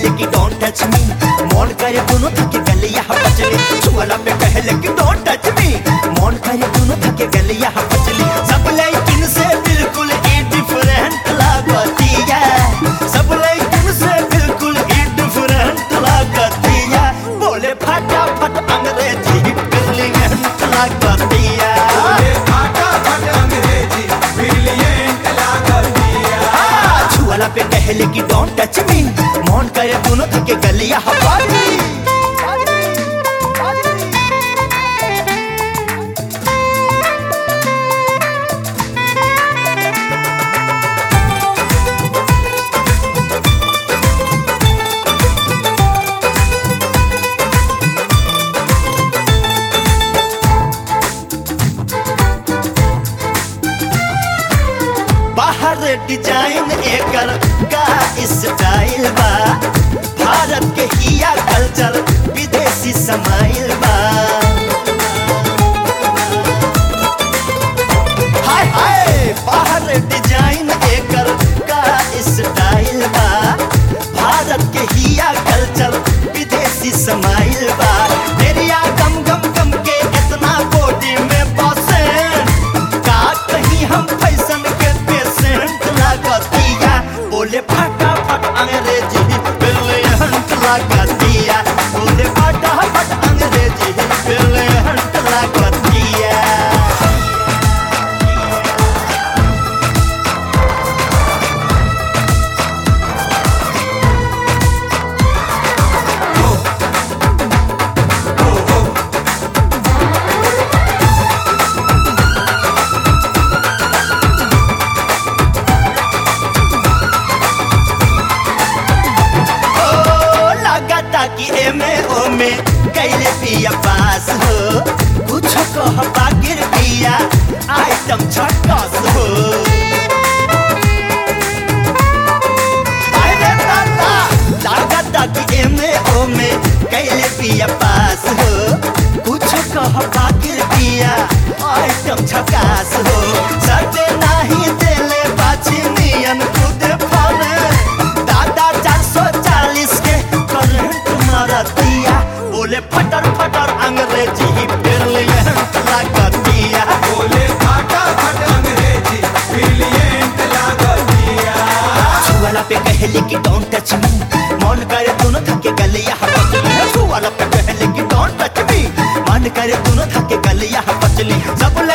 कहले कि don't touch me मन करे दोनों थके गलिया पचली छुअला पे कहले कि डोंट टच मी मन करे दोनों थके गलिया पचली सब लेकिन से बिल्कुल ही डिफरेंट लागतिया सब लेकिन से बिल्कुल ही डिफरेंट लागतिया बोले फटाफट अंग्रेजी ब्रिलियंट लागतिया हाँ, छुअला पे कहले कि डोंट टच मी मन करे दोनों थके गलिया हवाली बाहर डिजाइन एकर का स्टाइल बा भारत के हिया कल्चर विदेशी समाइल बा हाय हाय बाहर डिजाइन एकर का स्टाइल बा भारत के हिया कल्चर विदेशी समाइल बा मेरिया गम गम गम के इतना बॉडी में बसें का कहीं हम फैशन के पेशेंट लागतिया बोले फटाफट अंग्रेजी ब्रिलियंट लागतिया बोले फटाफट अंग्रेजी ब्रिलियंट लागतिया ओ लगाता कि एमे ओमे कैले पिया पास हो कुछ कह बागिर पिया आइटम छटकस हो अरे दादा लगाता कि एमे ओमे कैले पिया पास हो कुछ कह बागिर पिया आइटम छकास हो सटे नाही देले बाछी नियन खुद फने दादा चार सौ चालीस के करंट मारतिया बोले फटर फटर अंग्रेजी ब्रिलियंट लागतिया छुआला पे कहले कि डोंट टच मी मन करे दोनों थके गलिया पचली छुआला पे कहले कि डोंट टच मी मन करे दोनों थके गलिया पचली सब